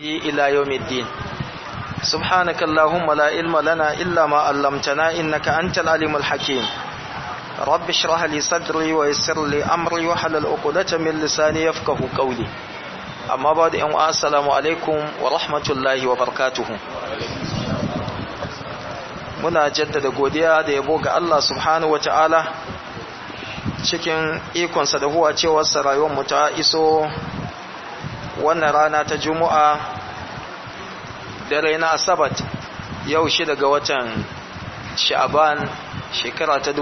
إلى يوم الدين سبحانك اللهم لا علم لنا إلا ما علمتنا إنك أنت العليم الحكيم رب اشرح لي صدري ويسر لي أمري وحلل عقدة من لساني يفقه قولي أما بعد أن السلام عليكم ورحمة الله وبركاته muna jaddada godiya da yabo ga Allah subhanahu wataala cikin ikonsa da huwa cewarsa rayuwarmu ta iso wannan rana ta juma'a dare na asabat yau shi daga watan sha'aban shekara ta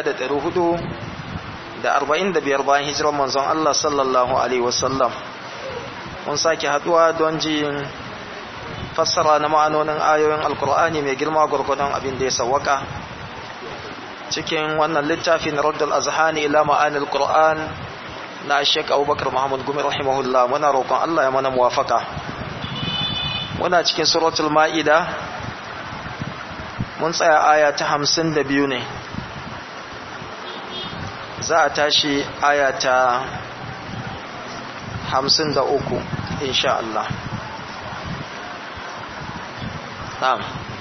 1445 bayan hijirar manzon Allah sallallahu alaihi wasallam mun sake haduwa don jin fassara na ma'anonin ayoyin alkur'ani mai girma gwargwadon abin da ya sawwaka cikin wannan littafin raddal azhani ila ma'anil qur'an na Sheikh Abubakar Muhammad Gumi rahimahullah muna roƙon Allah ya mana muwafaka muna cikin suratul maida mun tsaya aya ta 52 ne za a tashi aya ta 53 insha Allah na'am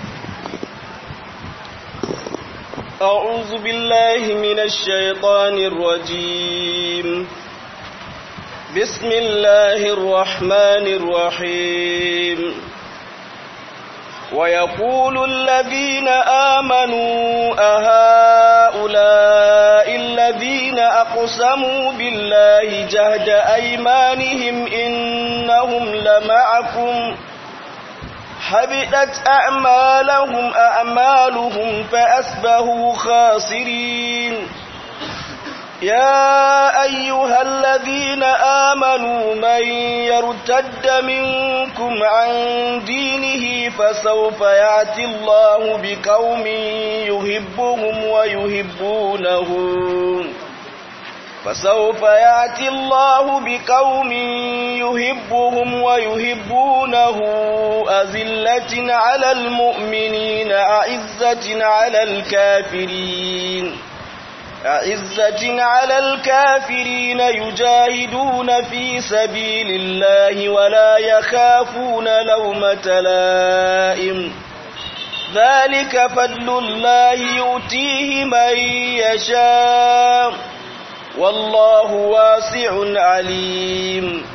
أعوذ بالله من الشيطان الرجيم بسم الله الرحمن الرحيم ويقول الذين آمنوا أهؤلاء الذين أقسموا بالله جهد أيمانهم إنهم لمعكم حبطت أعمالهم أعمالهم فأسبهوا خاسرين يا أيها الذين آمنوا من يرتد منكم عن دينه فسوف يأتي الله بقوم يحبهم ويحبونه فسوف يأتي الله بقوم يحبهم ويحبونه أذلة على المؤمنين أعزة على الكافرين أعزة على الكافرين يجاهدون في سبيل الله ولا يخافون لومة لائم ذلك فضل الله يؤتيه من يشاء والله واسع عليم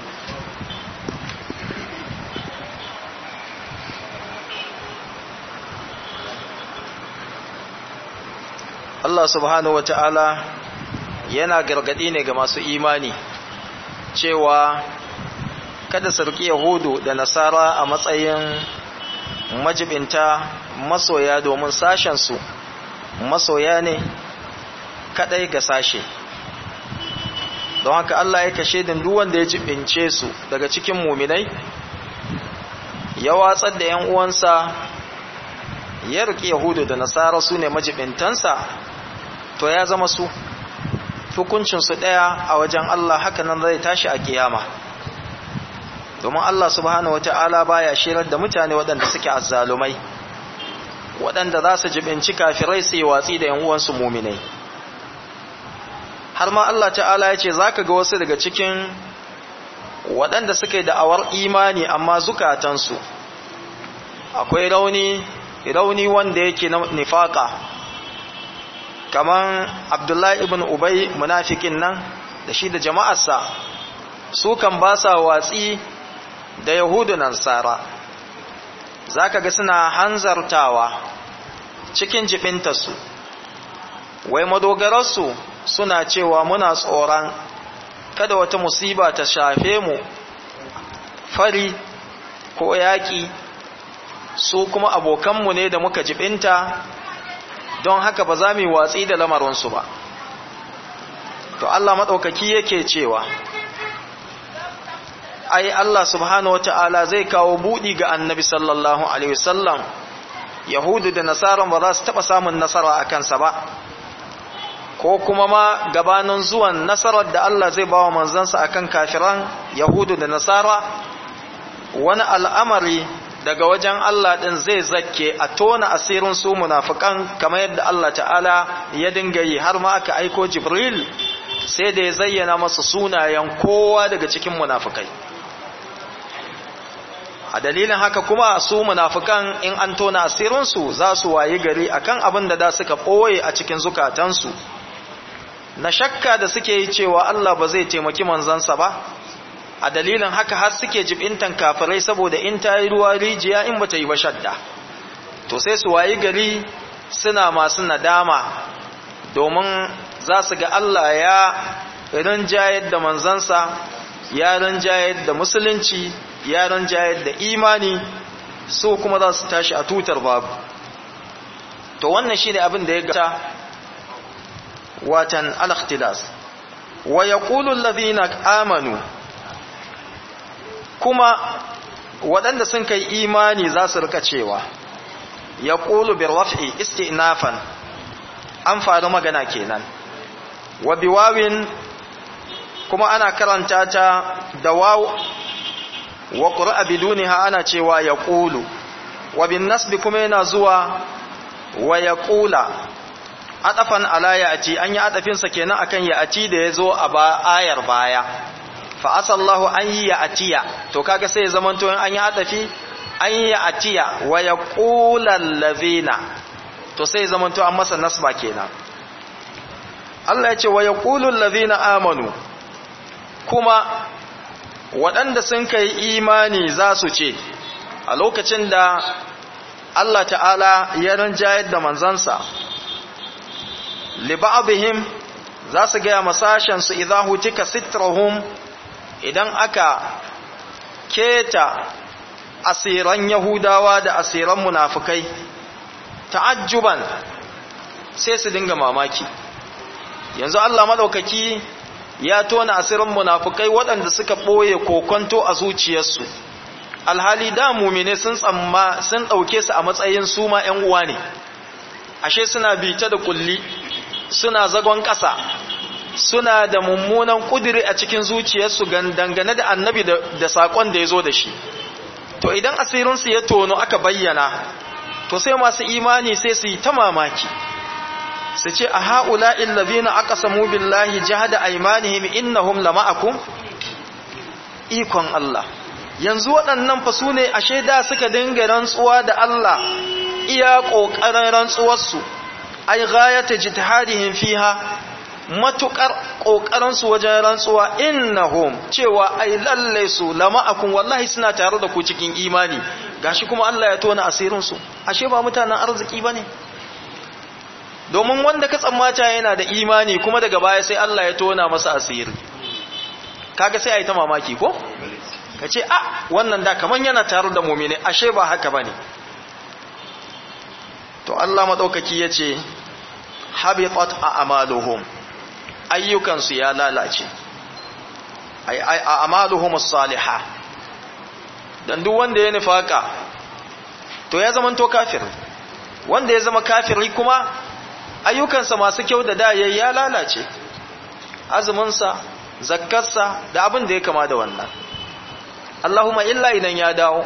Allah subhanahu wa ta'ala yana gargadi ne ga masu imani cewa kada su riƙi Yahudu da Nasara a matsayin majibinta masoya domin sashensu masoya ne kadai ga sashe don haka Allah ya kashe din duk wanda ya jibince su daga cikin muminai ya watsar da ‘yan uwansa ya riƙi Yahudu da Nasara su ne majibintansa to ya zama su hukuncinsu ɗaya a wajen Allah haka nan zai tashi a kiyama domin Allah subhanahu wata'ala baya shirar da mutane waɗanda suke azzalumai waɗanda za su jibinci kafirai su yi watsi da ‘yan uwansu muminai har ma Allah ta'ala ya ce za ka ga wasu daga cikin waɗanda suke da'awar imani amma zukatansu akwai rauni rauni wanda yake na nifaka kaman abdullahi ibn ubay munafikin nan da shi da jama'arsa su kan ba sa watsi da yahudu nan sara za ka ga suna hanzartawa cikin jibintarsu wai madogararsu suna cewa muna tsoron kada wata musiba ta shafe mu fari ko yaƙi su kuma abokanmu ne da muka jibinta don haka ba za mu yi watsi da lamarinsu ba to Allah maɗaukaki yake cewa ai Allah subhanahu wata'ala zai kawo buɗi ga annabi sallallahu alaihi wasallam yahudu da nasaran ba za su taɓa samun nasara a kansa ba ko kuma ma gabanin zuwan nasarar da Allah zai bawa manzansa akan kafiran yahudu da nasara wani al'amari daga wajen Allah ɗin zai zakke a tona asirin su munafikan kamar yadda Allah ta'ala ya dinga yi har ma aka aiko Jibril sai da ya zayyana masa sunayen kowa daga cikin munafikai a dalilin haka kuma su munafikan in an tona asirinsu za su wayi gari akan abin da da suka ɓoye a cikin zukatansu na shakka da suke yi cewa Allah ba zai taimaki manzansa ba a dalilin haka har suke jibintan kafirai saboda in ta yi ruwa rijiya in bata yi ba shadda to sai su wayi gari suna masu nadama domin za su ga Allah ya rinjayar da manzansa ya rinjayar da musulunci ya rinjayar da imani su kuma za su tashi a tutar babu to wannan shi ne abin da ya gata watan al-ikhtilas wa yaqulu alladhina amanu kuma waɗanda sun kai imani za su rika cewa yaqulu bir raf'i istinafan an faru magana kenan wa biwawin kuma ana karanta ta da waw wa qur'a bidunha ana cewa yaqulu wa bin nasbi kuma yana zuwa wa yaqula adafan ala ya'ti an yi adafin sa kenan akan ya'ti da yazo a ba ayar baya fa asallahu an yi ya'tiya to kaga sai ya zamanto an yi adafi an yi ya'tiya wa yaqula allazina to sai ya zamanto an masa nasba kenan Allah ya ce wa yaqulu allazina amanu kuma waɗanda sun kai imani za su ce a lokacin da Allah ta'ala ya rinjayar da manzansa liba'abihim za su gaya masashensu idan hutika sitrahum idan aka keta asiran yahudawa da asiran munafukai ta'ajjuban sai su dinga mamaki yanzu Allah madaukaki ya tona asirin munafukai waɗanda suka ɓoye kokonto a zuciyarsu alhali da mumine sun tsamma sun ɗauke su a matsayin su ma ‘yan uwa ne ashe suna bita da kulli suna zagon ƙasa suna da mummunan ƙudiri a cikin zuciyarsu dangane da annabi da saƙon da ya zo da shi to idan asirinsu ya tono aka bayyana to sai masu imani sai su yi ta mamaki su ce a ha'ula illazina aka samu billahi jihada aimanihim innahum lama'akum ikon Allah yanzu waɗannan fa su ne a shaida suka dinga rantsuwa da Allah iya ƙoƙarin rantsuwarsu ai ghayata jitihadihim fiha matukar ƙoƙarinsu wajen rantsuwa innahum cewa ai lalle su lama'akum wallahi suna tare da ku cikin imani gashi kuma Allah ya tona asirinsu ashe ba mutanen arziki bane domin wanda ka tsammata yana da imani kuma daga baya sai Allah ya tona masa asiri kaga sai a yi ta mamaki ko ka ce a wannan da kaman yana tare da mumini ashe ba haka bane to Allah madaukaki yace habitat a'maluhum ayyukansu ya lalace ay ay a'maluhum as-salihah dan duk wanda ya nifaka to ya zama to kafir wanda ya zama kafiri kuma ayyukansa masu kyau da da yayi ya lalace azuminsa zakkarsa da abin da ya kama da wannan Allahumma illa idan ya dawo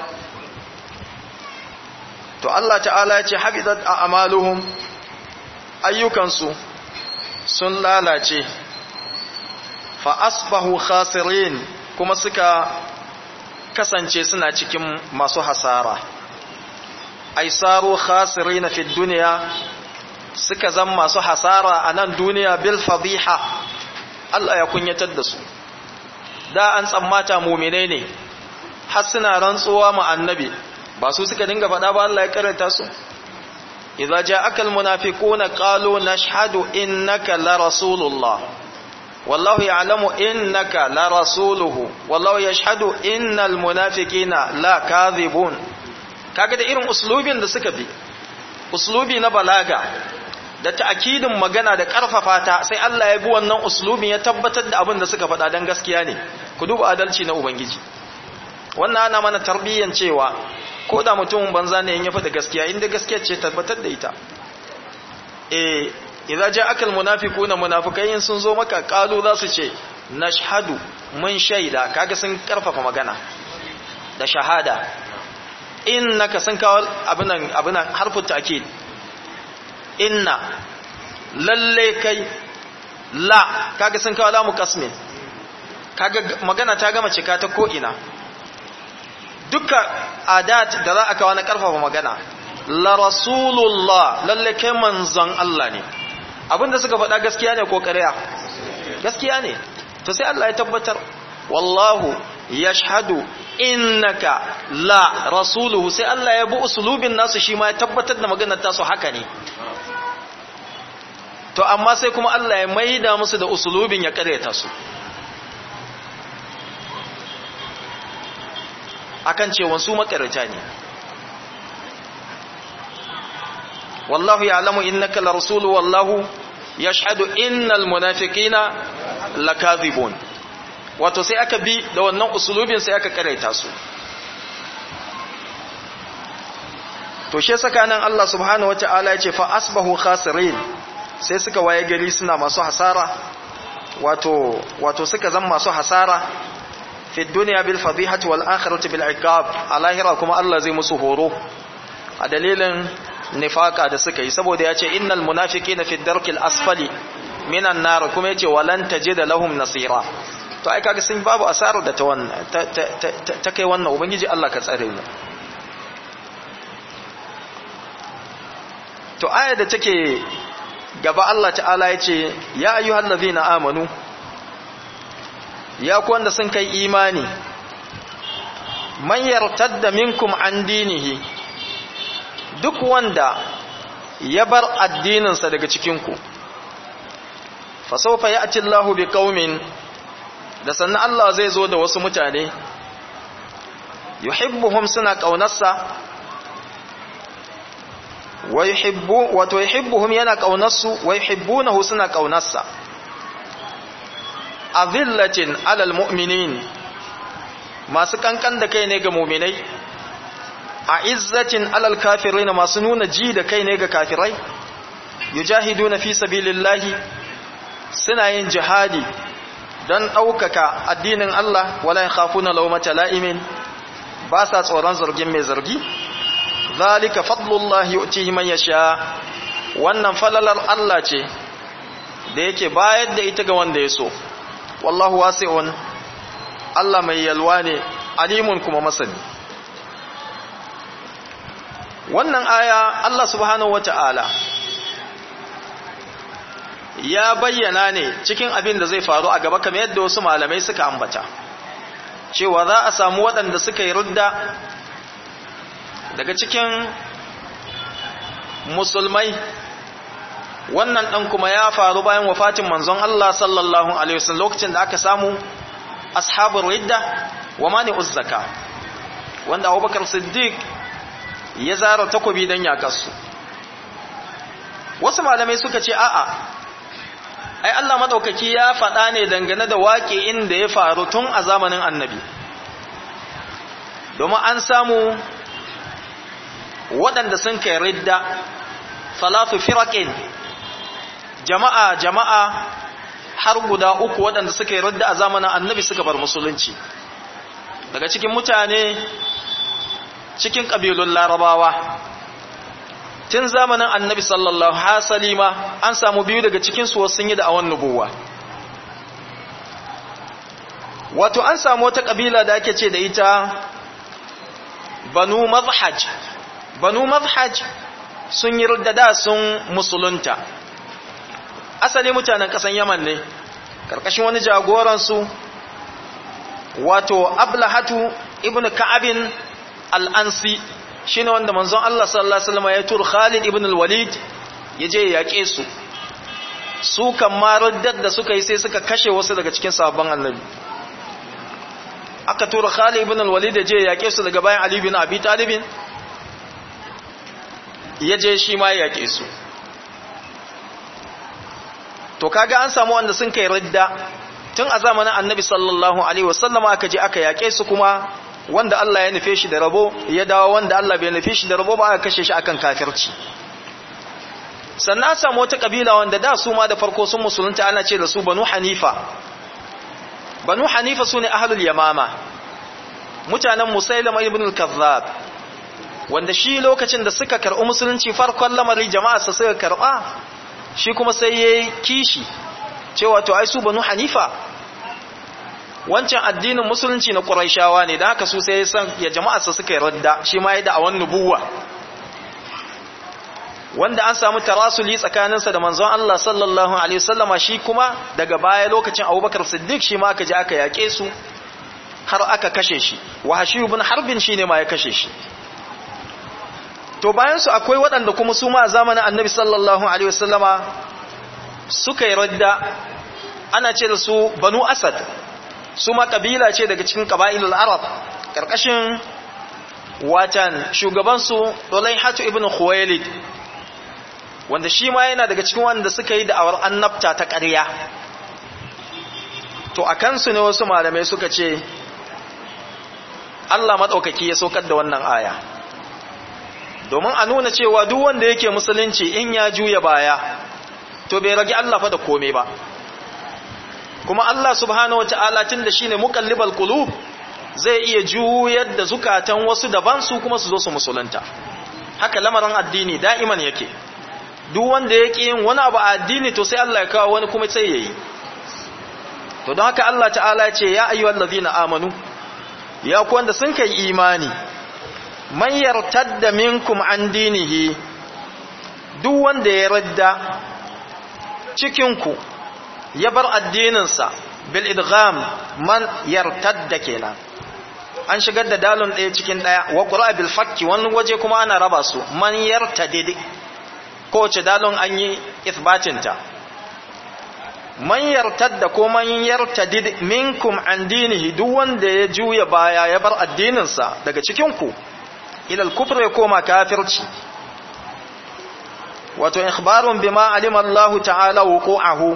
to Allah ta'ala ya ce habidat a'maluhum ayyukansu sun lalace fa asbahu khasirin kuma suka kasance suna cikin masu hasara ai saru khasirina fi dunya suka zama masu hasara a nan duniya bil fadiha Allah ya kunyatar da su da an tsammata muminai ne har suna rantsuwa ma annabi ba su suka dinga faɗa ba Allah ya karanta su idza ja'aka almunafiquna qalu nashhadu innaka la rasulullah wallahu ya'lamu innaka la rasuluhu wallahu yashhadu innal munafiqina la kadhibun kaga da irin uslubin da suka bi uslubi na balaga da ta'kidin magana da karfafa ta sai Allah ya bi wannan uslubin ya tabbatar da abin da suka faɗa dan gaskiya ne ku duba adalci na ubangiji wannan ana mana tarbiyyan cewa ko da mutumin banza ne in ya faɗi gaskiya inda gaskiya ce tabbatar da ita eh idza ja'aka almunafiquna munafiqai sun zo maka qalu za su ce nashhadu mun shaida kaga sun karfafa magana da shahada innaka sun kawo abinan abinan harfin ta'kid inna lalle kai la kaga sun kawo lamu kasmin kaga magana ta gama cika ta ko ina duka adat da za a kawo na karfafa magana la rasulullah lalle kai manzon Allah ne abinda suka faɗa gaskiya ne ko ƙarya gaskiya ne to sai Allah ya tabbatar wallahu yashhadu innaka la rasuluhu sai Allah ya bi usulubin nasu shi ma ya tabbatar da maganar tasu haka ne to amma sai kuma Allah ya maida musu da usulubin ya karyata su akan cewa su makarata ne wallahu ya'lamu innaka la rasulu wallahu yashhadu innal munafiqina lakadhibun wato sai aka bi da wannan usulubin sai aka karaita su to she saka nan Allah subhanahu wataala ya ce fa asbahu khasirin sai suka waye gari suna masu hasara wato wato suka zama masu hasara fi dunya bil fadihati wal akhirati bil iqab alahira kuma Allah zai musu horo a dalilin nifaka da suka yi saboda ya ce innal munafiqina fi darkil asfali minan nar kuma yace walan tajida lahum nasira to ai kaga sun babu asarar da ta wannan ta kai wannan ubangiji Allah ka tsare mu to aya da take gaba Allah ta'ala yace ya ayyuhallazina amanu ya ku wanda sun kai imani man yartadda minkum an dinihi duk wanda ya bar addininsa daga cikinku fa sawfa ya'ti Allahu bi qaumin da sannan Allah zai zo da wasu mutane yuhibbuhum suna kaunarsa wa yuhibbu wato yuhibbuhum yana kaunarsu wa yuhibbunahu suna kaunarsa azillatin alal mu'minin masu kankan da kai ne ga mu'minai a izzatin alal kafirin masu nuna ji da kai ne ga kafirai yujahiduna fi sabilillahi suna yin jihadi don ɗaukaka addinin Allah wala yakhafuna lawmata la'imin ba sa tsoron zargin mai zargi zalika fadlullahi yu'tihi man yasha wannan falalar Allah ce da yake bayar da ita ga wanda ya so wallahu wasi'un Allah mai yalwa ne alimun kuma masani wannan aya Allah subhanahu wata'ala ya bayyana ne cikin abin da zai faru a gaba kamar yadda wasu malamai suka ambata cewa za a samu waɗanda suka yi rudda daga cikin musulmai wannan ɗan kuma ya faru bayan wafatin manzon Allah sallallahu alaihi wasallam lokacin da aka samu ashabul ridda wa mani uzzaka wanda Abubakar Siddiq ya zara takobi dan yakarsu wasu malamai suka ce a'a ai Allah madaukaki ya faɗa ne dangane da waƙe inda ya faru tun a zamanin annabi domin an samu waɗanda sun kai ridda salatu firaqin jama'a jama'a har guda uku waɗanda suka yi ridda a zamanin annabi suka bar musulunci daga cikin mutane cikin ƙabilun larabawa tun zamanin annabi sallallahu hasali ma an samu biyu daga cikinsu wasu sun yi da awon nubuwa wato an samu wata ƙabila da ake ce da ita banu mazhaj banu mazhaj sun yi da sun musulunta asali mutanen ƙasan yaman ne ƙarƙashin wani jagoransu wato ablahatu ibn ka'abin al'ansi shi ne wanda manzon Allah sallallahu Alaihi wasallam ya tur Khalid ibn al-Walid ya je ya yaƙe su su kan marar da suka yi sai suka kashe wasu daga cikin sabon annabi aka tura Khalid ibn al-Walid ya je ya yaƙe su daga bayan Ali ibn Abi Talibin ya je shi ma ya yaƙe su to kaga an samu wanda sun kai ridda tun a zamanin annabi sallallahu alaihi wasallam aka je aka yaƙe su kuma wanda Allah ya nufe shi da rabo ya dawo wanda Allah bai nufe shi da rabo ba aka kashe shi akan kafirci sannan samu wata kabila wanda da su ma da farko sun musulunta ana ce da su banu hanifa banu hanifa sune ahlul yamama mutanen musailama ibn al-kazzab wanda shi lokacin da suka karɓi musulunci farkon lamarin jama'a sa suka karɓa shi kuma sai yayi kishi cewa to ai su banu hanifa wancan addinin musulunci na ƙuraishawa ne da haka su sai san ya jama'arsa suka yi radda shi ma ya da a wani nubuwa wanda an samu tarasuli tsakaninsa da manzon Allah sallallahu alaihi wasallama shi kuma daga baya lokacin Abubakar Siddiq shi ma aka je aka yake su har aka kashe shi wahashi ibn harbin shine ma ya kashe shi to bayan su akwai waɗanda kuma su ma zamanin Annabi sallallahu alaihi wasallama suka yi radda ana ce da su Banu Asad su ma kabila ce daga cikin qabailul Arab karkashin watan shugaban su Dulaihatu ibn Khuwailid wanda shi ma yana daga cikin wanda suka yi da'awar annabta ta ƙarya to a kansu ne wasu malamai suka ce Allah maɗaukaki ya saukar da wannan aya domin a nuna cewa duk wanda yake musulunci in ya juya baya to bai rage Allah fa da kome ba kuma Allah subhanahu wata'ala tun da shine muqallibal qulub zai iya juyar da zukatan wasu daban su kuma su zo su musulunta haka lamarin addini da'iman yake duk wanda ya ƙi yin wani abu a addini to sai Allah ya kawo wani kuma sai ya yi to don haka Allah ta'ala ce ya ayyuhal ladina amanu ya ku wanda sun kai imani man yartadda minkum an dinihi duk wanda ya radda cikin ku ya bar addininsa bil idgham man yartadda kenan an shigar da dalon ɗaya cikin ɗaya wa qura bil fakki wani waje kuma ana raba su man yartadid kowace dalon an yi isbatinta man yartadda ko man yartadid minkum an dinihi duk wanda ya juya baya ya bar addininsa daga cikinku ilal kufr ya koma kafirci wato ikhbarun bima alima Allah ta'ala wuqu'ahu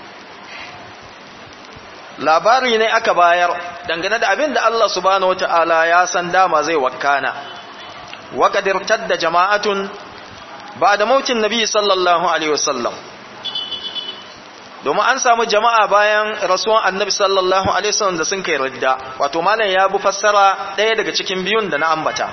labari ne aka bayar dangane da abin da Allah subhanahu wata'ala ya san dama zai wakana wa qad irtadda jama'atun ba da mautin nabi sallallahu alaihi wasallam domin an samu jama'a bayan rasuwan annabi sallallahu alaihi wasallam da sun kai ridda wato malam ya bu fassara ɗaya daga cikin biyun da na ambata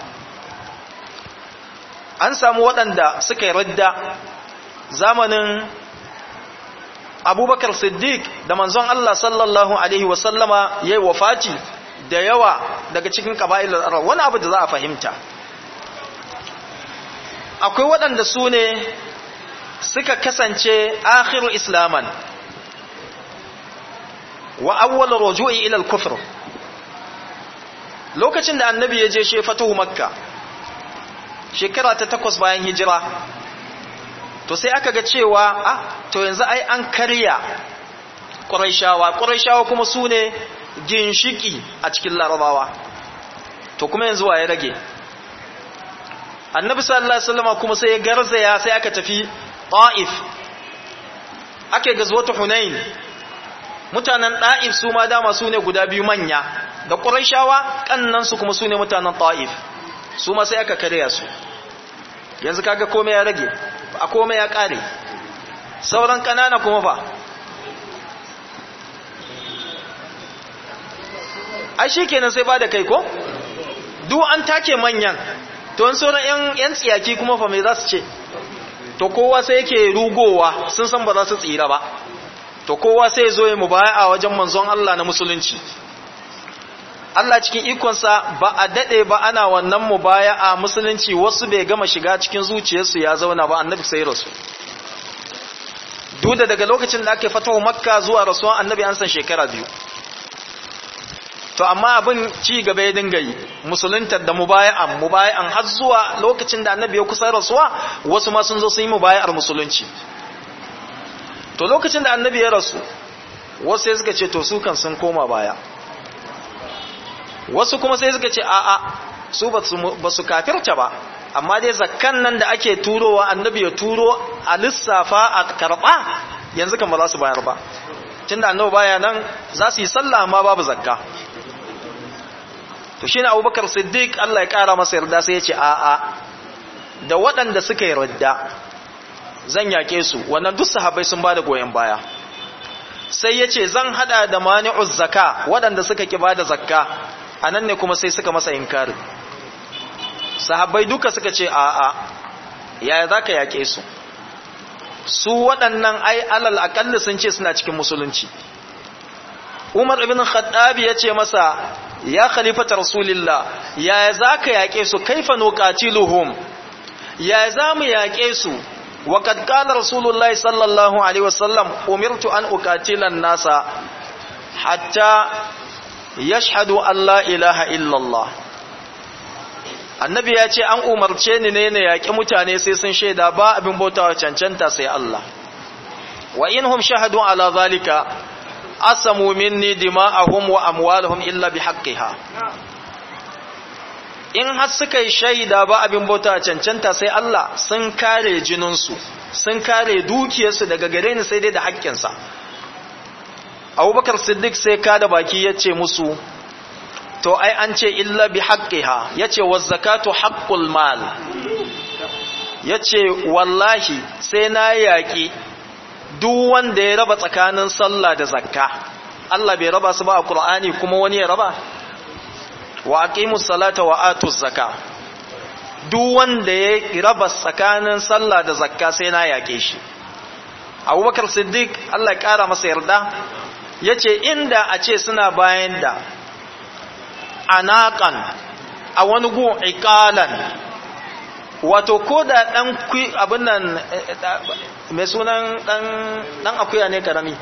an samu waɗanda suka yi ridda zamanin abubakar siddiq da manzon Allah sallallahu alaihi wasallama ya yi wafati da yawa daga cikin ƙaba'ilar arab wani abu da za a fahimta akwai waɗanda su ne suka kasance akhiru islaman wa awwal ruju'i ila al-kufr lokacin da annabi ya je she fatuhu makka shekara ta takwas bayan hijira to sai aka ga cewa ah to yanzu ai an karya quraishawa quraishawa kuma su ne ginshiki a cikin larabawa to kuma yanzu wa ya rage annabi sallallahu alaihi wasallam kuma sai ya garzaya sai aka tafi ta'if ake gazwatu hunain mutanen ta'if su ma dama su ne guda biyu manya da quraishawa kannan su kuma su ne mutanen ta'if su ma sai aka karya su yanzu kaga komai ya rage a komai ya kare sauran kanana kuma fa ai shikenan sai ba da kai ko duk an take manyan to in sauran yan yan tsiyaki kuma fa me za su ce to kowa sai yake rugowa sun san ba za su tsira ba to kowa sai zo ya mubaya'a wajen manzon Allah na musulunci Allah cikin ikonsa ba a dade ba ana wannan mubaya'a musulunci wasu bai gama shiga cikin zuciyarsu ya zauna ba annabi sai rasu duk da daga lokacin da aka fatawa makka zuwa rasuwan annabi an san shekara biyu to amma abin ci gaba ya dinga yi musuluntar da mubaya'an mubaya'an har zuwa lokacin da annabi ya kusa rasuwa wasu ma sun zo sun yi mubaya'ar musulunci to lokacin da annabi ya rasu wasu sai suka ce to su kan sun koma baya wasu kuma sai suka ce a'a su ba su kafirta ba amma dai zakkan nan da ake turowa annabi ya turo a lissafa a karɓa yanzu kan ba za su bayar ba tunda annabi baya nan za su yi sallah amma babu zakka to shine abubakar siddiq Allah ya kara masa yarda sai ya ce a'a da waɗanda suka yi radda zan yake su wannan duk sahabbai sun bada goyen baya sai ya ce zan hada da mani'uz zaka waɗanda suka ki bada zakka anan ne kuma sai suka masa inkari sahabbai duka suka ce a'a yaya zaka yake su su waɗannan ai alal aƙalli sun ce suna cikin musulunci umar ibn khattab ya ce masa ya khalifata rasulillah ya za ka yaƙe su kaifa nuqatiluhum ya za mu yaƙe su wa kad qala rasulullahi sallallahu alaihi wasallam umirtu an uqatila an-nasa hatta yashhadu an la ilaha illallah annabi ya ce an umarce ni ne na yaƙi mutane sai sun shaida ba abin bautawa cancanta sai Allah wa inhum shahadu ala zalika asamu minni dima'ahum wa amwaluhum illa bihaqqiha in har suka yi shaida ba abin bautawa cancanta sai Allah sun kare jininsu sun kare dukiyarsu daga gare ni sai dai da haƙƙinsa abubakar siddiq sai ka da baki ya ce musu to ai an ce illa bi haqqiha yace waz zakatu haqqul mal yace wallahi sai na yaki duk wanda ya raba tsakanin sallah da zakka Allah bai raba su ba a Qur'ani kuma wani ya raba wa aqimus salata wa atuz zakka duk wanda ya raba tsakanin sallah da zakka sai na yake shi Abubakar Siddiq Allah ya kara masa yarda yace inda a ce suna bayan da anaƙan a wani gun ikalan wato ko da ɗan abin nan mai sunan ɗan akuya ne karami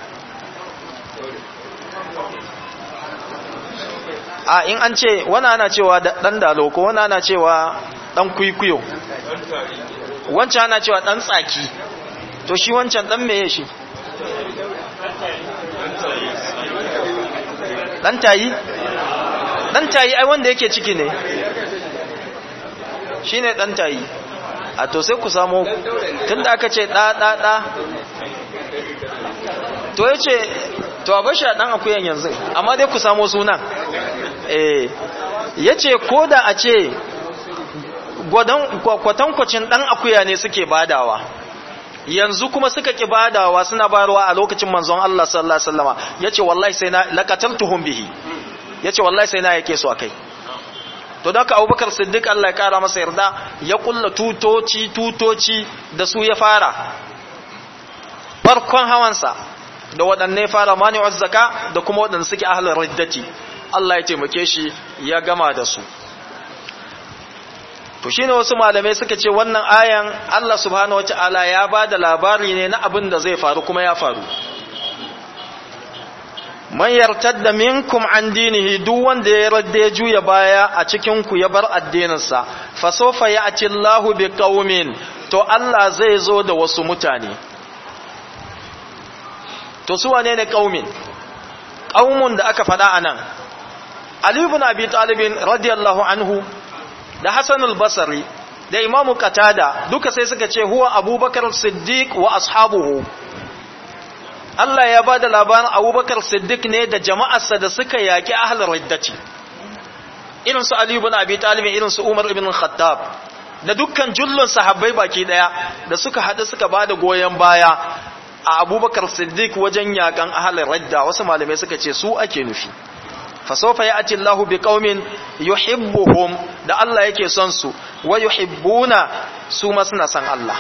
a in an ce wani ana cewa ɗan dalo ko wani ana cewa ɗan kwikwiyo wancan ana cewa ɗan tsaki to shi wancan ɗan meye shi ɗan tayi dan tayi ai wanda yake ciki ne shine dan tayi a to sai ku samu tunda aka ce da da da to yace to a bashi dan akuyan yanzu amma dai ku samu sunan eh yace koda a ce gwadan kwatankwacin dan akuya ne suke badawa yanzu kuma suka ki badawa suna bayarwa a lokacin manzon Allah sallallahu alaihi wasallama yace wallahi sai na laqataltuhum bihi ya ce wallahi sai na yake su a kai to da ka abubakar siddiq Allah ya kara masa yarda ya kulla tutoci tutoci da su ya fara farkon hawansa da waɗanne fara mani'uz zaka da kuma waɗanda suke ahlul riddati Allah ya taimake shi ya gama da su to shine wasu malamai suka ce wannan ayan Allah subhanahu wataala ya bada labari ne na abin da zai faru kuma ya faru man yartadda minkum an dinihi duk wanda ya radda ya juya baya a cikin ku ya bar addininsa fa sawfa ya'ti Allahu bi qaumin to Allah zai zo da wasu mutane to su wane ne qaumin qaumun da aka faɗa anan Ali ibn Abi Talib radiyallahu anhu da Hasan al-Basri da Imam Qatada duka sai suka ce huwa Abubakar Siddiq wa ashabuhu Allah ya ba da labarin abubakar siddiq ne da jama'arsa da suka yaƙi ahalar riddati irin su Ali ibn Abi Talib irin su Umar ibn Khattab da dukkan jullun sahabbai baki daya da suka haɗu suka ba da goyon baya a abubakar siddiq wajen yaƙan ahalar ridda wasu malamai suka ce su ake nufi fasofa ya ati Allah bi qaumin yuhibbuhum da Allah yake son su wa yuhibbuna su ma suna son Allah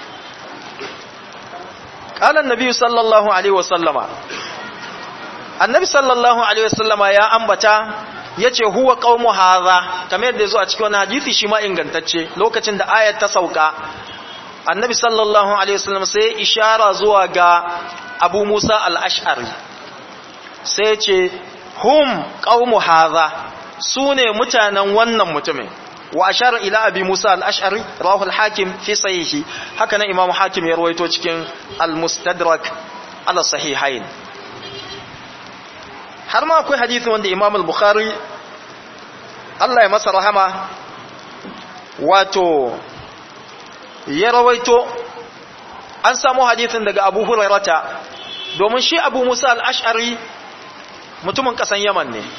قال النبي صلى الله عليه وسلم النبي صلى الله عليه وسلم يا ambata yace huwa qaumu hadha kamar yadda yazo a cikin wannan hadisi shi ma ingantacce lokacin da ayat ta sauka annabi sallallahu alaihi wasallam sai ishara zuwa ga Abu Musa al-Ash'ari sai yace hum qaumu hadha sune mutanen wannan mutumin wa ashara ila abi Musa al-Ash'ari rawahu al-Hakim fi sahihi haka nan Imam Hakim ya rawaito cikin al-Mustadrak ala sahihain har ma akwai hadisi wanda Imam al-Bukhari Allah ya masa rahama wato ya rawaito an samu hadisin daga Abu Hurairata domin shi Abu Musa al-Ash'ari mutumin kasan Yaman ne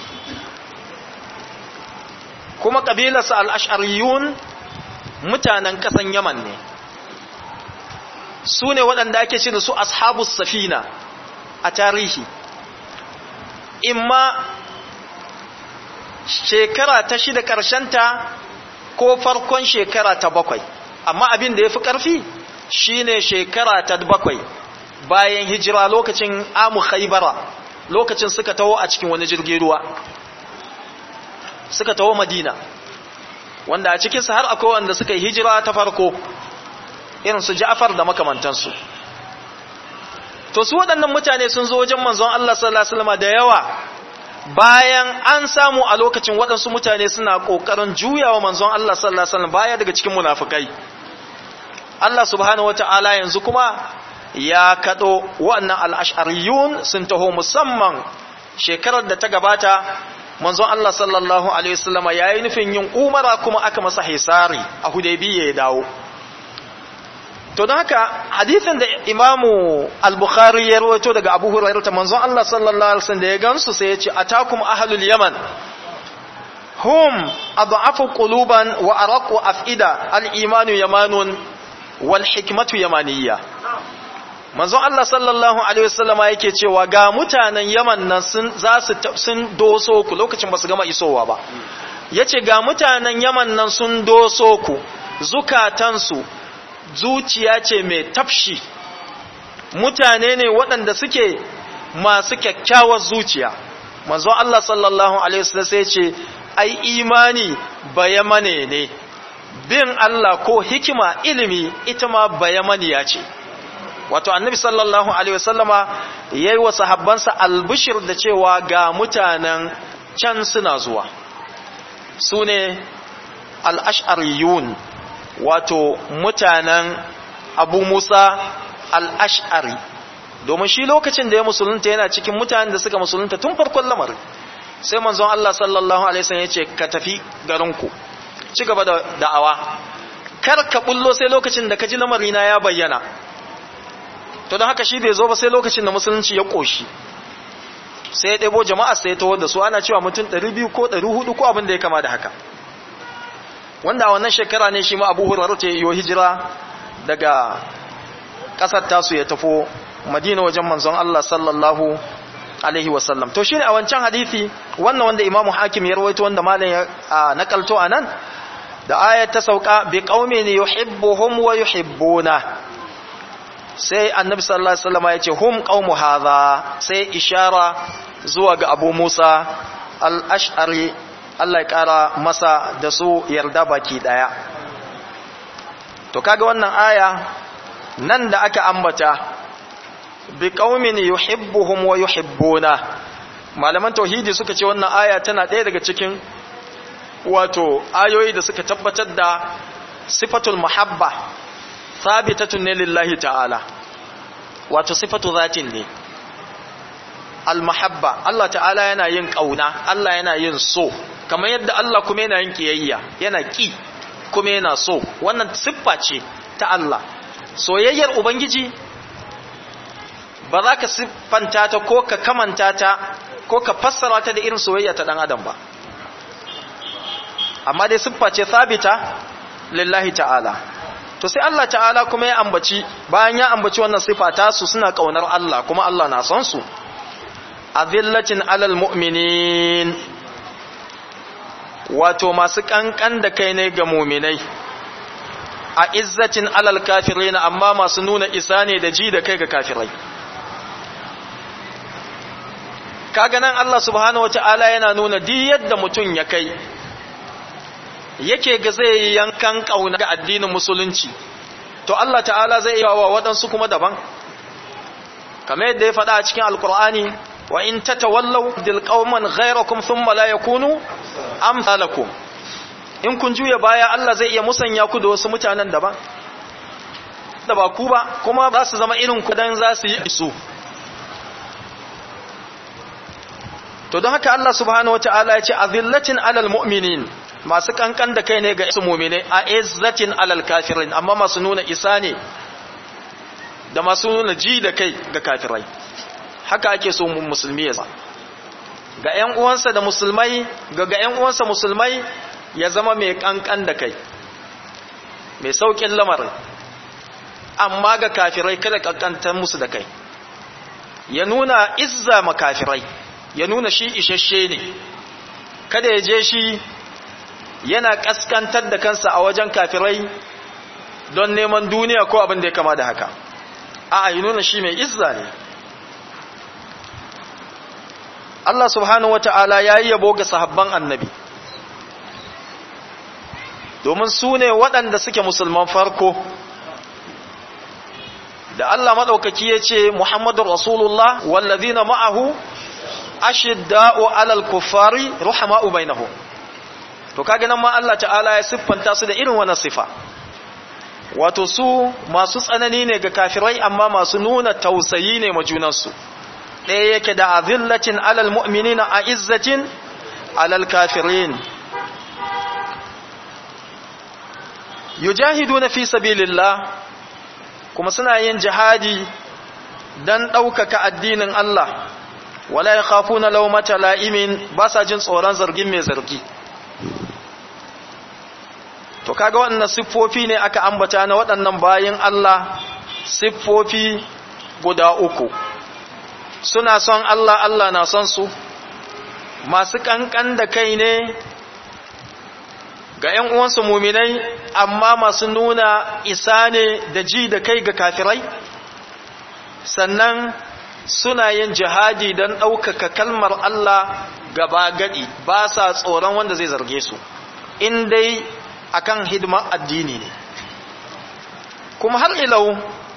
kuma ƙabilarsa al'ashariyun mutanen ƙasan yaman ne su ne waɗanda ake ce da su ashabus safina a tarihi imma shekara ta shida ƙarshenta ko farkon shekara ta bakwai amma abin da ya fi ƙarfi shine shekara ta bakwai bayan hijira lokacin amu khaibara lokacin suka taho a cikin wani jirgin ruwa suka taho madina wanda a cikinsu har akwai wanda suka yi hijira ta farko irin su ja'far da makamantansu to su waɗannan mutane sun zo wajen manzon Allah sallallahu alaihi wasallam da yawa bayan an samu a lokacin waɗansu mutane suna ƙoƙarin juyawa manzon Allah sallallahu alaihi wasallam baya daga cikin munafikai Allah subhanahu wataala yanzu kuma ya kado wannan al-ash'ariyun sun taho musamman shekarar da ta gabata manzon Allah sallallahu alaihi wasallam yayi nufin yin umara kuma aka masa hisari a Hudaybiyya ya dawo to don haka hadithin da imamu al-bukhari ya rawaito daga abu hurairu ta manzon Allah sallallahu alaihi wasallam da ya gansu sai ya ce atakum ahlul yaman hum adhafu quluban wa araqu afida al-imanu yamanun wal hikmatu yamaniyya manzon Allah sallallahu alaihi wasallama yake cewa ga mutanen yaman nan sun za su sun doso ku lokacin ba su gama isowa ba yace ga mutanen yaman nan sun doso ku zukatansu zuciya ce mai tafshi mutane ne waɗanda suke masu kyakkyawar zuciya manzo Allah sallallahu alaihi wasallam sai ce ai imani bayamane ne bin Allah ko hikima ilimi ita ma bayamaniya ce wato annabi sallallahu alaihi wasallama yayi wa sahabbansa albishir da cewa ga mutanen can suna zuwa sune al-ash'ariyun wato mutanen abu musa al'ash'ari domin shi lokacin da ya musulunta yana cikin mutanen da suka musulunta tun farkon lamarin sai manzon Allah sallallahu Alaihi wasallam ya ce ka tafi garinku ci gaba da da'awa kar ka bullo sai lokacin da ka ji lamarina ya bayyana to don haka shi bai zo ba sai lokacin da musulunci ya ƙoshi sai ya ɗebo jama'a sai ya tawar da su ana cewa mutum 200 ko 400 ko abin da ya kama da haka wanda a wannan shekara ne shi ma abu hurairu ta yi hijira daga ƙasar tasu ya tafo madina wajen manzon Allah sallallahu alaihi wasallam to shine a wancan hadisi wannan wanda imamu hakim ya rawaito wanda malam ya nakalto anan da ayat ta sauka bi qaumin yuhibbuhum wa yuhibbuna sai annabi sallallahu alaihi wasallam ya ce hum qaumu hadha sai ishara zuwa ga abu musa al-ash'ari Allah ya ƙara masa da su yarda baki ɗaya. To kaga wannan aya nan da aka ambata bi qaumin yuhibbuhum wa yuhibbuna malaman tauhidi suka ce wannan aya tana ɗaya daga cikin wato ayoyi da suka tabbatar da sifatul muhabba sabitatun ne lillahi ta'ala wato sifatu zatin ne al-mahabba Allah ta'ala yana yin kauna Allah yana yin so kamar yadda Allah kuma yana yin kiyayya yana ki kuma yana so wannan siffa ce ta Allah soyayyar ubangiji ba za ka siffanta ta ko ka kamanta ta ko ka fassara ta da irin soyayya ta dan adam ba amma dai siffa ce sabita lillahi ta'ala to sai Allah ta'ala kuma ya ambaci bayan ya ambaci wannan siffa ta su suna kaunar Allah kuma Allah na son su azillatin alal mu'minin wato masu kankan da kai ne ga muminai a izzatin alal kafirin amma masu nuna isa ne da ji da kai ga kafirai kaga nan Allah subhanahu wata'ala yana nuna di yadda mutum ya kai yake ga zai yankan kauna ga addinin musulunci to Allah ta'ala zai iya wa waɗansu kuma daban kamar yadda ya faɗa a cikin alkur'ani wa in tatawallaw dil qauman ghayrakum thumma la yakunu amsalakum in kun juya baya Allah zai iya musanya ku da wasu mutanen daban da ba ku ba kuma za su zama irin ku dan za su yi su to don haka Allah subhanahu wataala ya ce azillatin alal mu'minin masu kankan da kai ne ga su mu'mine a izzatin alal kafirin amma masu nuna isa ne da masu nuna ji da kai ga kafirai haka ake so musulmi ya ga ƴan uwansa da musulmai ga ga ƴan uwansa musulmai ya zama mai kankan da kai mai saukin lamarin amma ga kafirai kada kankantar musu da kai ya nuna izza ma kafirai ya nuna shi isasshe ne kada ya je shi yana kaskantar da kansa a wajen kafirai don neman duniya ko abin da ya kama da haka a ya nuna shi mai izza ne Allah subhanahu wata'ala ya yi yabo ga sahabban annabi domin su ne waɗanda suke musulman farko da Allah maɗaukaki ya ce Muhammadu Rasulullah wallazina ma'ahu ashidda'u alal kuffari ruhama'u bainahum to kage nan ma Allah ta'ala ya siffanta su da irin wannan sifa wato su masu tsanani ne ga kafirai amma masu nuna tausayi ne ma junansu ɗaya yake da azillatin alal mu'minina a izzatin alal kafirin yujahiduna fi sabilillah kuma suna yin jihadi dan ɗaukaka addinin Allah wala yakhafuna lawmata la'imin ba sa jin tsoron zargin mai zargi to kaga waɗannan siffofi ne aka ambata na waɗannan bayin Allah siffofi guda uku suna son Allah Allah na son su masu kankan da kai ne ga ‘yan uwansu muminai amma masu nuna isa ne da ji da kai ga kafirai sannan suna yin jihadi don ɗaukaka kalmar Allah gaba gadi ba sa tsoron wanda zai zarge su in dai akan hidimar addini ne kuma har ilau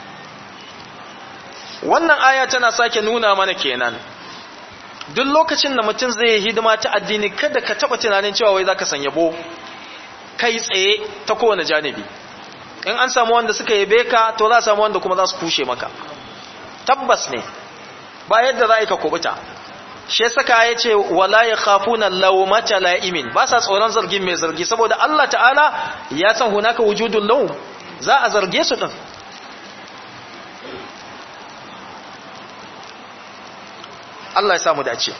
wannan aya tana sake nuna mana kenan duk lokacin da mutum zai hidima ta addini kada ka taba tunanin cewa wai zaka san yabo kai tsaye ta kowane janibi in an samu wanda suka yabe ka to za a samu wanda kuma za su kushe maka tabbas ne ba yadda za ka kubuta shi saka ya ce wala ya khafuna lawmata la'imin ba sa tsoron zargin mai zargi saboda Allah ta'ala ya san hunaka wujudul lawm za a zarge su din Allah ya samu dace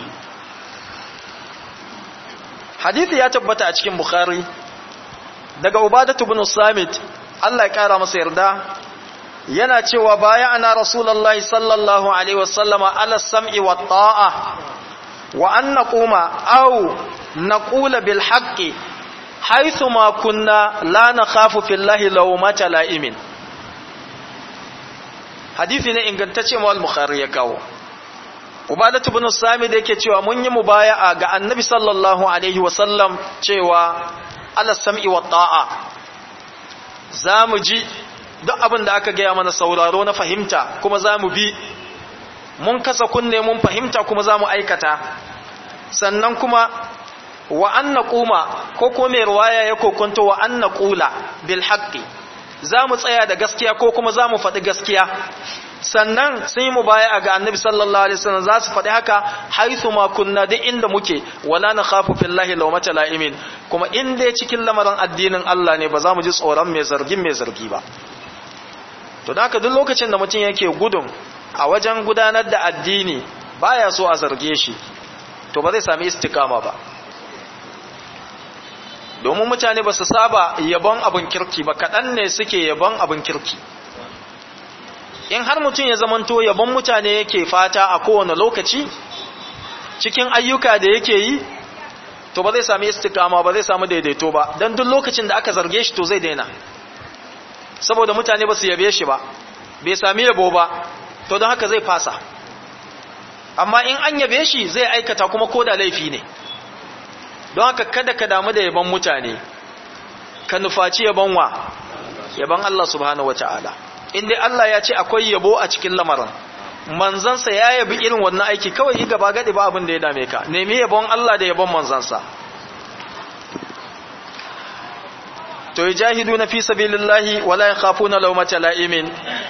hadithi ya tabbata a cikin bukhari daga ubadatu ibn samit Allah ya kara masa yarda yana cewa baya ana rasulullahi sallallahu alaihi wasallama ala sam'i wa ta'a wa an naquma aw naqula bil haqqi haythu ma kunna la nakhafu fillahi lawmata la'imin hadisi ne ingantacce mu al-bukhari ya kawo ubadatu ibn sami da yake cewa mun yi mubaya'a ga annabi sallallahu alaihi wasallam cewa ala sam'i wa ta'a zamu ji duk abin da aka gaya mana sauraro na fahimta kuma zamu bi mun kasa kunne mun fahimta kuma zamu aikata sannan kuma wa an naquma ko ko mai riwaya ya kokonto wa an naqula bil haqqi zamu tsaya da gaskiya ko kuma zamu faɗi gaskiya sannan sun yi mu baya ga annabi sallallahu alaihi wasallam za su faɗi haka haithu ma kunna duk inda muke wala na khafu fillahi lawmata la'imin kuma in dai cikin lamarin addinin Allah ne ba za mu ji tsoron mai zargin mai zargi ba to da haka duk lokacin da mutum yake gudun a wajen gudanar da addini baya so a zarge shi to ba zai sami istikama ba domin mutane ba su saba yabon abin kirki ba kaɗan ne suke yabon abin kirki in har mutum ya zamanto yabon mutane yake fata a kowane lokaci cikin ayyuka da yake yi to ba zai sami istikama ba zai sami daidaito ba don duk lokacin da aka zarge shi to zai daina saboda mutane ba su yabe shi ba bai sami yabo ba to don haka zai fasa amma in an yabe shi zai aikata kuma ko da laifi ne don haka kada ka damu da yabon mutane ka nufaci yabon wa yabon Allah subhanahu wata'ala in dai Allah ya ce akwai yabo a cikin lamarin manzansa ya yabi irin wannan aiki kawai yi gaba gadi ba abin da ya dame ka nemi yabon Allah da yabon manzansa to yajahiduna fi sabilillahi wala yakhafuna lawmata la'imin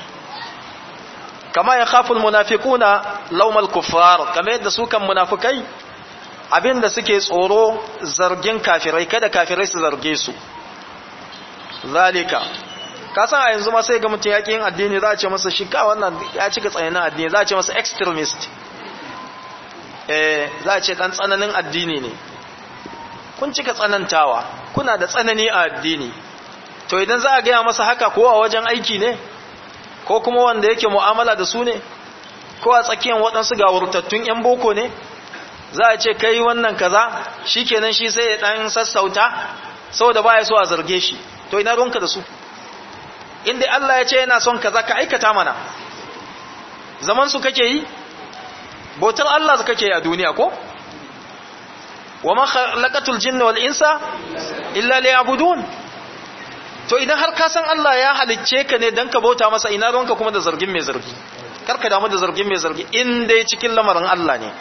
kama yakhafu almunafiquna lawmal kuffar kama yadda su kan munafikai abinda suke tsoro zargin kafirai kada kafirai su zarge su zalika kasan a yanzu ma sai ga mutum yaƙi yin addini za a ce masa shi ka wannan ya cika tsananin addini za a ce masa extremist eh za a ce ɗan tsananin addini ne kun cika tsanantawa kuna da tsanani a addini to idan za a gaya masa haka ko a wajen aiki ne ko kuma wanda yake mu'amala da su ne ko a tsakiyar waɗansu gawurtattun 'yan boko ne za a ce kai wannan kaza shi kenan shi sai ya ɗan sassauta saboda ba ya so a zarge shi to ina ruwanka da su inda Allah ya ce yana son kaza ka aikata mana zaman su kake yi bautar Allah da kake a duniya ko wa ma khalaqatul jinna wal insa illa liya'budun to idan har ka san Allah ya halicce ka ne dan ka bauta masa ina ruwanka kuma da zargin mai zargi karka damu da zargin mai zargi in dai cikin lamarin Allah ne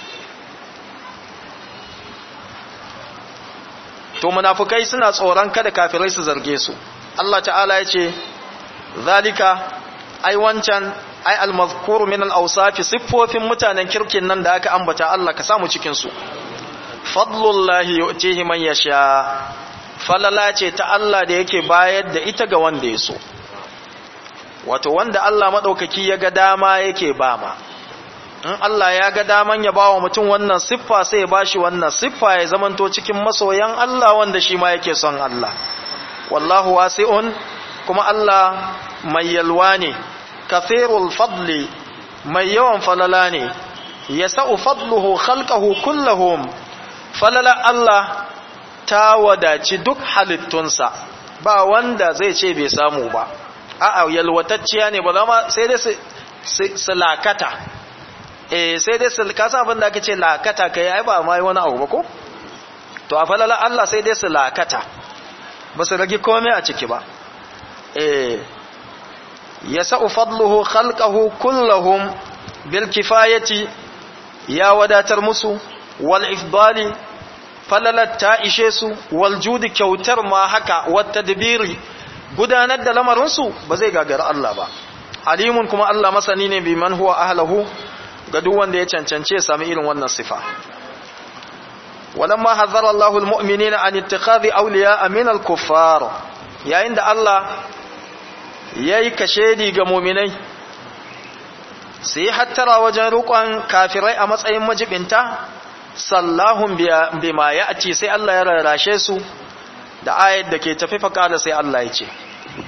to munafukai suna tsoron kada kafirai su zarge su Allah ta'ala ya ce zalika ai wancan ai almazkur min al-awsaf siffofin mutanen kirkin nan da aka ambata Allah ka samu cikin su fadlullahi yu'tihi man yasha falala ce ta Allah da yake bayar da ita ga wanda ya so wato wanda Allah madaukaki ya ga dama yake bama in Allah ya ga daman ya bawa mutum wannan siffa sai ya bashi wannan siffa ya zamanto cikin masoyan Allah wanda shi ma yake son Allah wallahu wasi'un kuma Allah mai yalwa ne kathirul fadli mai yawan falala ne yasa'u fadluhu khalqahu kullahum falala Allah ta wadaci duk halittunsa ba wanda zai ce bai samu ba a'a yalwatacciya ne ba zama sai dai su lakata eh sai dai su kasa abin da aka ce lakata kai ai ba mai wani abu ba ko to a falala Allah sai dai su lakata ba su rage komai a ciki ba eh yasa'u fadluhu khalqahu kullahum bil kifayati ya wadatar musu wal ifdali falalat ta ishe su wal judi kyautar ma haka wat tadbiri gudanar da lamarin su ba zai gagara Allah ba alimun kuma Allah masani ne biman huwa ahlahu ga duk wanda ya cancance sami irin wannan sifa walamma hazara Allahu almu'minina an ittikhadhi awliya min al-kuffar yayin da Allah yayi kashedi ga mu'minai sai hattara wajen rukun kafirai a matsayin majibinta sallahum bima ya'ti sai Allah ya rarrashe su da ayat da ke tafi faqala sai Allah ya ce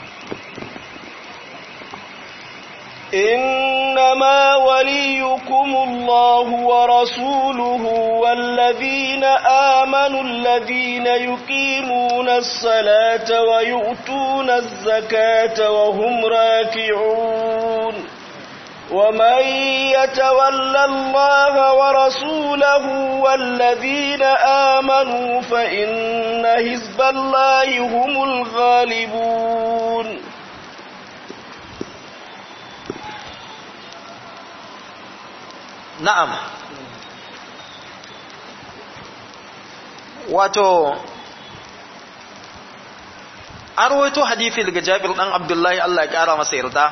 إنما وليكم الله ورسوله والذين آمنوا الذين يقيمون الصلاة ويؤتون الزكاة وهم راكعون ومن يتول الله ورسوله والذين آمنوا فإن حزب الله هم الغالبون na'am wato an rawaito hadithi daga jabir dan abdullahi Allah ya kara masa yarda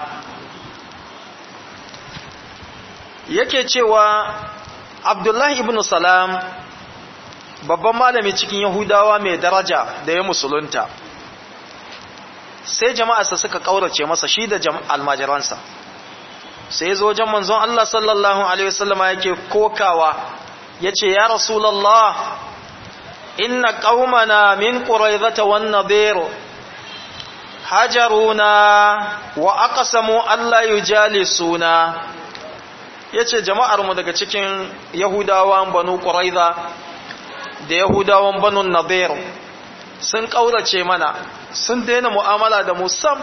yake cewa abdullahi ibn salam babban malami cikin yahudawa mai daraja da ya musulunta sai jama'arsa suka kaurace masa shi da almajiransa sai zo wajen manzon Allah sallallahu alaihi wasallam yake kokawa yace ya rasulullah inna qaumana min quraizata wan nadir hajaruna wa aqsamu alla yujalisuna yace jama'ar mu daga cikin yahudawan banu quraiza da yahudawan banu nadir sun kaurace mana sun daina mu'amala da mu sam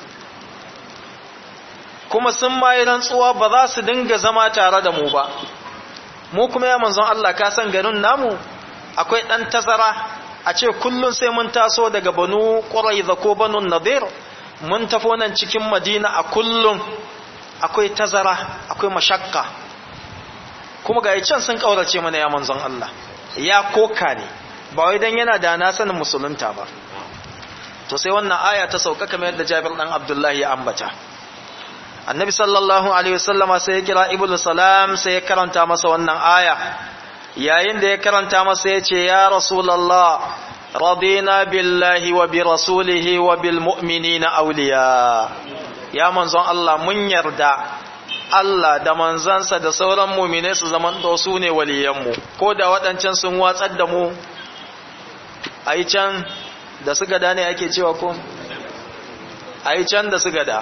kuma sun mayi rantsuwa ba za su dinga zama tare da mu ba mu kuma ya manzon Allah ka san garin namu akwai dan tazara a ce kullun sai mun taso daga banu quraiza ko banu nadir mun tafo nan cikin madina a kullun akwai tazara akwai mashakka kuma ga can sun kaurace mana ya manzon Allah ya koka ne ba wai dan yana da na sanin musulunta ba to sai wannan aya ta sauka kamar yadda Jabir dan Abdullahi ya ambata annabi sallallahu alaihi wasallama sai ya kira ibnu salam sai ya karanta masa wannan aya yayin da ya karanta masa ya ce ya rasulullah radina billahi wa bi rasulihi wa bil mu'minina awliya ya manzon Allah mun yarda Allah da manzansa da sauran mu'mine su zaman to su ne waliyanmu ko da waɗancan sun watsar da mu ai can da su gada ne ake cewa ko ai can da su gada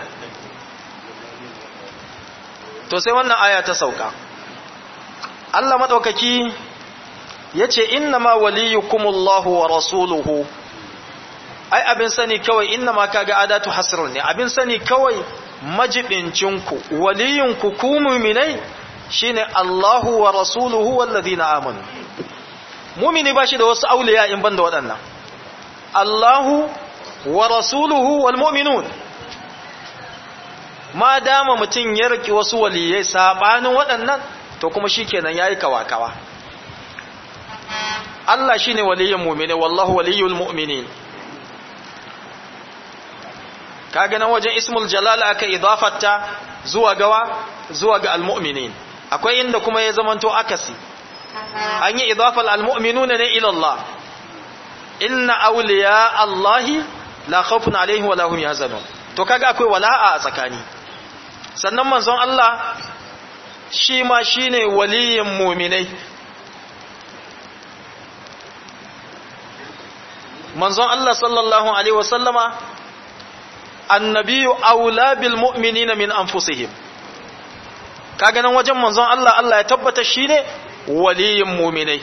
to sai wannan aya ta sauka Allah madaukaki yace innama waliyukumullahu wa rasuluhu ai abin sani kawai innama kaga adatu hasrun ne abin sani kawai majibincinku waliyinku ku mu'minai shine Allahu wa rasuluhu wallazina amanu mumini ba shi da wasu auliya in banda waɗannan Allahu wa rasuluhu wal mu'minun ma dama mutum ya riki wasu waliyai sabanin waɗannan to kuma shikenan yayi kawakawa Allah shine waliyin mu'mini wallahu waliyul mu'minin kaga nan wajen ismul jalal aka idafata zuwa gawa zuwa ga almu'minin akwai inda kuma ya zamanto akasi an yi idafal almu'minuna ne ila Allah inna awliya Allahi la khawfun alaihim wa lahum yahzanun to kaga akwai wala'a a tsakani sannan manzon Allah shi ma shine waliyin mu'minai manzon Allah sallallahu alaihi wasallama annabiyu aula bil mu'minina min anfusihim kaga nan wajen manzon Allah Allah ya tabbata shine waliyin mu'minai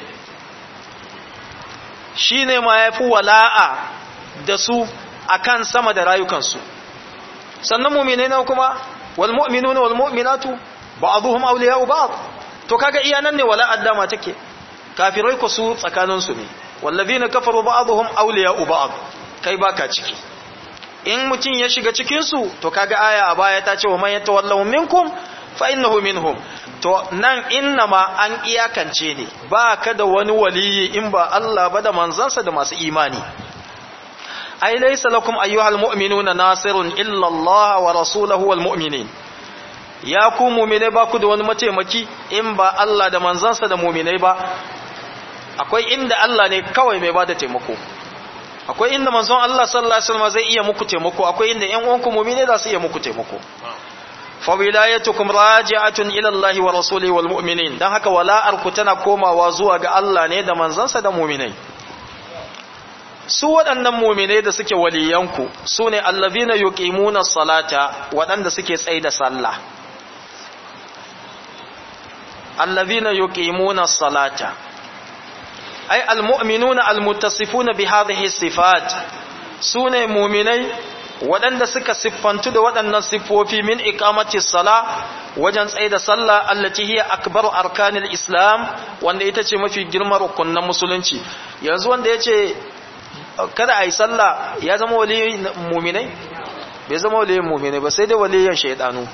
shine ma yafi wala'a da su akan sama da rayukansu sannan mu'minai na kuma wal mu'minuna wal mu'minatu ba'dhum awliya'u ba'd to kaga iya nan ne wala'ar dama take kafirai ku su tsakaninsu ne wallazina kafaru ba'dhum awliya'u ba'd kai baka ciki in mutum ya shiga cikinsu to kaga aya a baya ta ce wa man yatawallahu minkum fa innahu minhum to nan inna ma an iyakance ne ba ka da wani waliyi in ba Allah ba da manzansa da masu imani ai laysa lakum ayyuhal mu'minuna nasirun illa Allah wa rasuluhu wal mu'minin ya ku mu'mine ba ku da wani mataimaki in ba Allah da manzansa da mu'minai ba akwai inda Allah ne kawai mai bada taimako akwai inda manzon Allah sallallahu alaihi wasallam zai iya muku taimako akwai inda ƴan uwanku mu'mini za su iya muku taimako fa wilayatukum raji'atun ila Allah wa rasulihi wal mu'minin dan haka wala'ar ku tana komawa zuwa ga Allah ne da manzansa da mu'minai su waɗannan mu'minai da suke waliyanku su ne allazina yuqimuna salata waɗanda suke tsaye da sallah allazina yuqimuna salata ay almu'minuna almuttasifuna bi hadhihi sifat sune mu'minai waɗanda suka siffantu da waɗannan siffofi min iqamati sala wajen tsaye da sallah allati hiya akbaru arkanil islam wanda ita ce mafi girman rukunin musulunci yanzu wanda yace kada ayi sallah ya zama waliyin mu'minai bai zama waliyin mu'minai ba sai dai waliyin shaydanu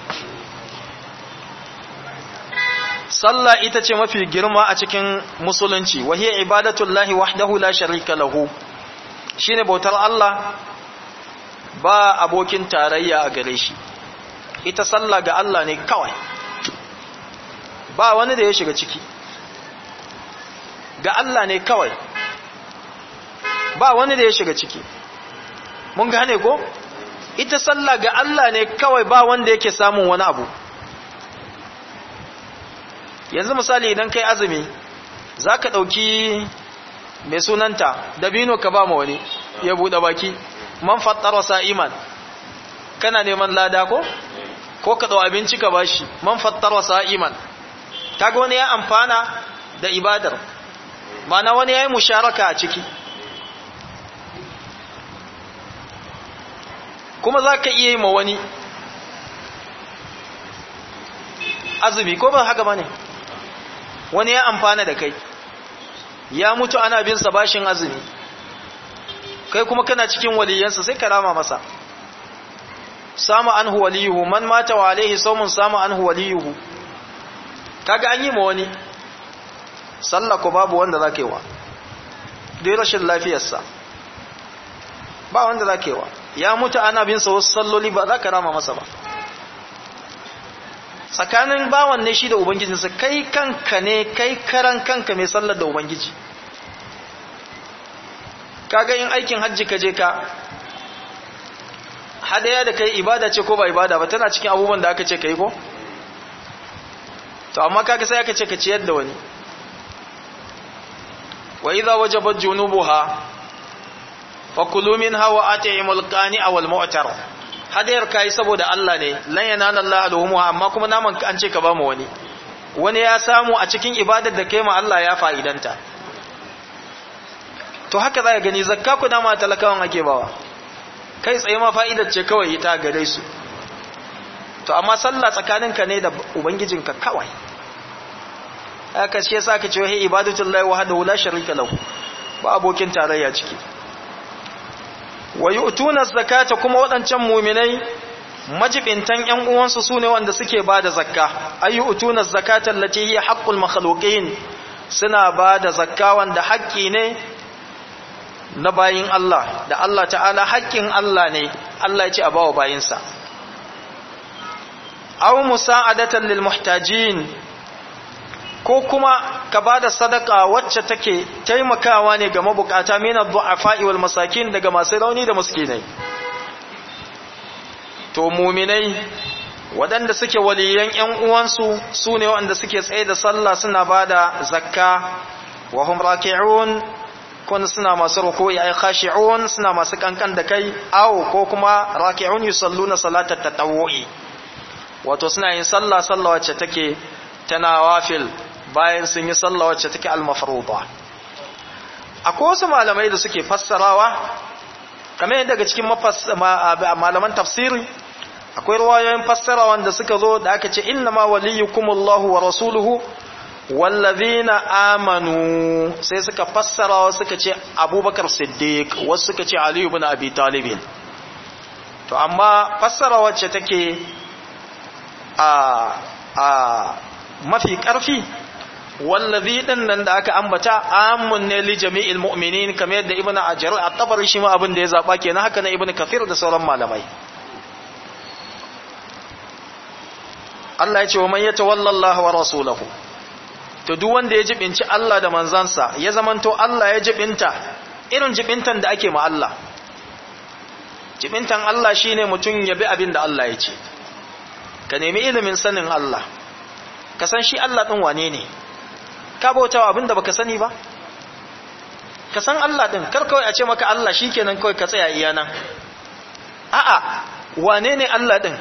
sallah ita ce mafi girma a cikin musulunci wa hiya ibadatullahi wahdahu la sharika lahu shine bautar Allah ba abokin tarayya a gare shi ita sallah ga Allah ne kawai ba wani da ya shiga ciki ga Allah ne kawai ba wani da ya shiga ciki mun gane ko ita sallah ga Allah ne kawai ba wanda yake samun wani abu yanzu misali idan kai azumi za ka ɗauki mai sunanta dabino ka ba ma wani ya buɗe baki man fattara sa'iman kana neman lada ko ko ka ɗau abinci ka ba shi man fattara sa'iman kaga wani ya amfana da ibadar mana wani ya yi musharaka a ciki kuma za ka iya yi ma wani azumi ko ba haka ba ne wani ya amfana da kai ya mutu ana bin sa bashin azumi kai kuma kana cikin waliyansa sai ka rama masa samu anhu waliyuhu man mata wa alaihi sawmun samu anhu waliyuhu kaga an yi ma wani sallah ko babu wanda zaka yi wa dai rashin lafiyarsa ba wanda zaka yi wa ya mutu ana bin sa wasu salloli ba za ka rama masa ba tsakanin bawan ne shi da ubangijinsa kai kanka ne kai karan kanka mai sallar da ubangiji kaga in aikin hajji ka je ka hadaya da kai ibada ce ko ba ibada ba tana cikin abubuwan da aka ce kai ko to amma kaga sai aka ce ka ciyar da wani wa idza wajabat junubuha fakulu minha wa at'imul qani'a wal mu'tar hadayar kai saboda Allah ne lan yanana Allah alhumuha amma kuma naman an ce ka ba mu wani wani ya samu a cikin ibadar da kai ma Allah ya fa'idanta to haka za ka gani zakka ku dama talakawan ake bawa kai tsaye ma fa'idar ce kawai ita gare su to amma sallah tsakaninka ne da ubangijinka kawai aka ce yasa aka ce wa ibadatullahi wahdahu la sharika lahu ba abokin tarayya ciki wa yu'tuna zakata kuma waɗancan mu'minai majibintan ƴan uwansu sune wanda suke bada zakka ayyutuna zakata allati hiya haqqul makhluqin suna bada zakka wanda haƙƙi ne na bayin Allah da Allah ta'ala haƙƙin Allah ne Allah ya ce a bawa bayinsa aw musa'adatan lil muhtajin ko kuma ka bada sadaka wacce take taimakawa ne ga mabukata min ad-du'afa'i wal masakin daga masu rauni da miskinai to mu'minai waɗanda suke waliyan ƴan uwansu sune waɗanda suke tsaye da sallah suna bada zakka wa hum raki'un kun suna masu ruku'i ay khashi'un suna masu kankan da kai aw ko kuma raki'un yusalluna salatat tatawwu'i wato suna yin sallah sallah wacce take ta nawafil bayan sun yi sallah wacce take al-mafruḍa akwai wasu malamai da suke fassarawa kamar daga cikin malaman tafsiri akwai ruwayoyin fassara wanda suka zo da aka ce inna ma waliyukumullahu wa rasuluhu wallazina amanu sai suka fassara wasu suka ce abubakar siddiq wasu suka ce ali ibn abi talib to amma fassara wacce take a a mafi karfi wallazi din nan da aka ambata amun ne li jami'il mu'minin kamar yadda ibnu ajr at-tabari shi ma abin da ya zaba kenan haka na ibnu kathir da sauran malamai Allah ya ce wa man yatawalla Allah wa rasulahu to duk wanda ya jibinci Allah da manzansa ya zamanto Allah ya jibinta irin jibintan da ake ma Allah jibintan Allah shine mutum ya bi abin da Allah ya ce ka nemi ilimin sanin Allah ka san shi Allah din wane ne ka bautawa abin da baka sani ba ka san Allah din kar kawai a ce maka Allah shikenan kawai ka tsaya iya nan a'a wane ne Allah din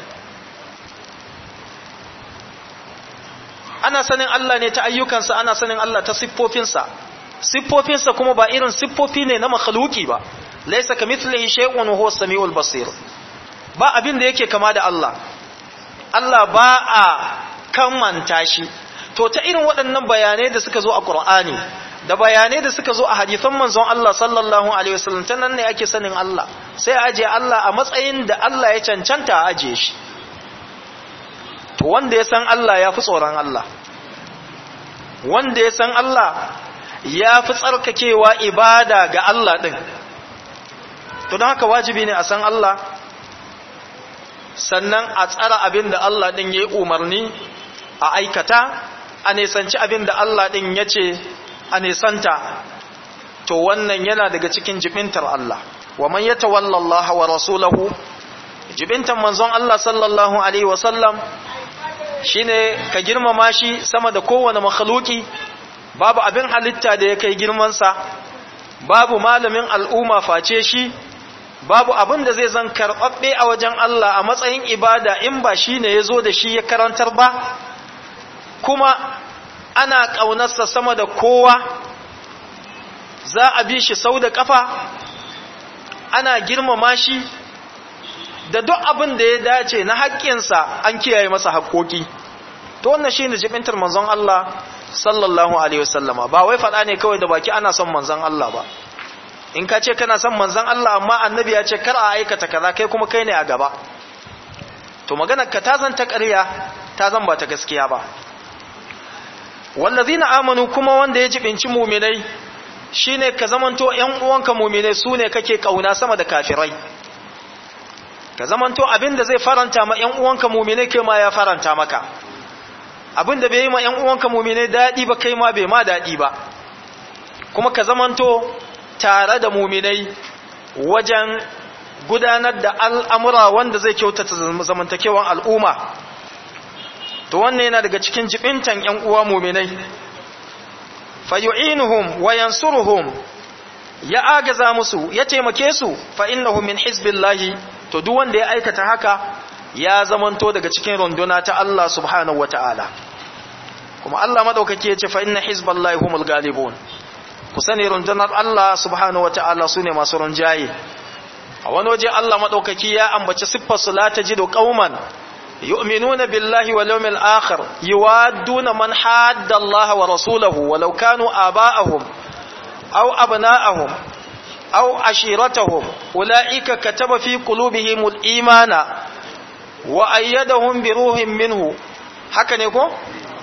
ana sanin Allah ne ta ayyukansa ana sanin Allah ta siffofinsa siffofinsa kuma ba irin siffofi ne na makhluki ba laysa kamithlihi shay'un huwa as-sami'ul basir ba abin da yake kama da Allah Allah ba a kamanta shi to ta irin waɗannan bayanai da suka zo a Qur'ani da bayanai da suka zo a hadisan manzon Allah sallallahu alaihi wasallam ta nan ne ake sanin Allah sai a aje Allah a matsayin da Allah ya cancanta a aje shi to wanda ya san Allah ya fi tsoron Allah wanda ya san Allah ya fi tsarkakewa ibada ga Allah ɗin to don haka wajibi ne a san Allah sannan a tsara abin da Allah ɗin ya yi umarni a aikata a nisanci abin da Allah ɗin ya ce a nisanta to wannan yana daga cikin jibintar Allah wa man yatawalla Allah wa rasulahu jibintar manzon Allah sallallahu alaihi wasallam shine ka girmama shi sama da kowane makhluki babu abin halitta da ya kai girmansa babu malamin al'umma face shi babu abin da zai zan karɓaɓɓe a wajen Allah a matsayin ibada in ba shi ne ya zo da shi ya karantar ba kuma ana ƙaunarsa sama da kowa za a bi shi sau da ƙafa ana girmama shi da duk abin da ya dace na haƙƙinsa an kiyaye masa haƙƙoƙi to wannan shi ne jibintar manzon Allah sallallahu alaihi wasallama ba wai faɗa ne kawai da baki ana son manzon Allah ba in ka ce kana son manzon Allah amma annabi ya ce kar a aikata kaza kai kuma kai ne a gaba to maganar ka ta zan ta ƙarya ta zan ba ta gaskiya ba wallazina amanu kuma wanda ya jibinci muminai shine ka zamanto ƴan uwanka muminai sune kake kauna sama da kafirai ka zamanto abinda zai faranta ma ƴan uwanka muminai kai ma ya faranta maka abinda bai yi ma ƴan uwanka muminai dadi ba kai ma bai ma dadi ba kuma ka zamanto tare da muminai wajen gudanar da al'amura wanda zai kyautata zamantakewan al'umma to wannan yana daga cikin jibintan ‘yan uwa muminai fayu'inuhum wa yansuruhum ya agaza musu ya taimake su fa innahum min hizbillahi to duk wanda ya aikata haka ya zamanto daga cikin runduna ta Allah subhanahu wata'ala kuma Allah madaukake ya ce fa inna hizballahi humul galibun ku sani rundunar Allah subhanahu wata'ala sune masu runjaye a wani waje Allah madaukaki ya ambaci siffar su la tajidu qauman يؤمنون بالله واليوم الآخر يوادون من حاد الله ورسوله ولو كانوا آباءهم أو أبناءهم أو عشيرتهم أولئك كتب في قلوبهم الإيمان وأيدهم بروح منه haka ne ko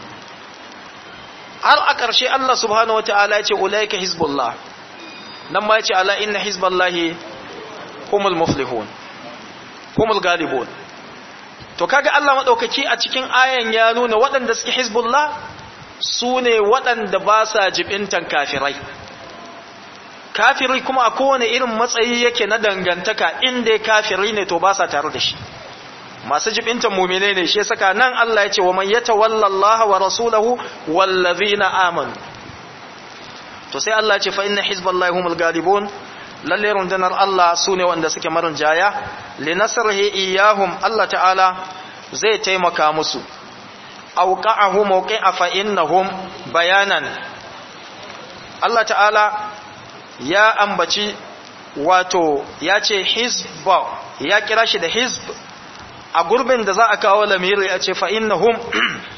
har a ƙarshe Allah subhanahu wataala ya ce ulaika hizbullah nan ma ya ce ala inna hizballahi humul muflihun humul galibun to kaga Allah madaukaki a cikin ayan ya nuna waɗanda suke hizbullah su ne waɗanda ba sa jibintan kafirai kafiri kuma a kowane irin matsayi yake na dangantaka inda kafiri ne to ba sa tare da shi masu jibintan mumine ne shi saka nan Allah ya ce wa man yatawalla Allah wa rasulahu wallazina amanu to sai Allah ya ce fa inna hizballahi humul galibun lalle rundunar Allah su ne wanda suke marin jaya linasrihi iyahum Allah ta'ala zai taimaka musu auqa'ahu mawqi'a fa innahum bayanan Allah ta'ala ya ambaci wato ya ce hizba ya kira shi da hizb a gurbin da za a kawo lamiri ya ce fa innahum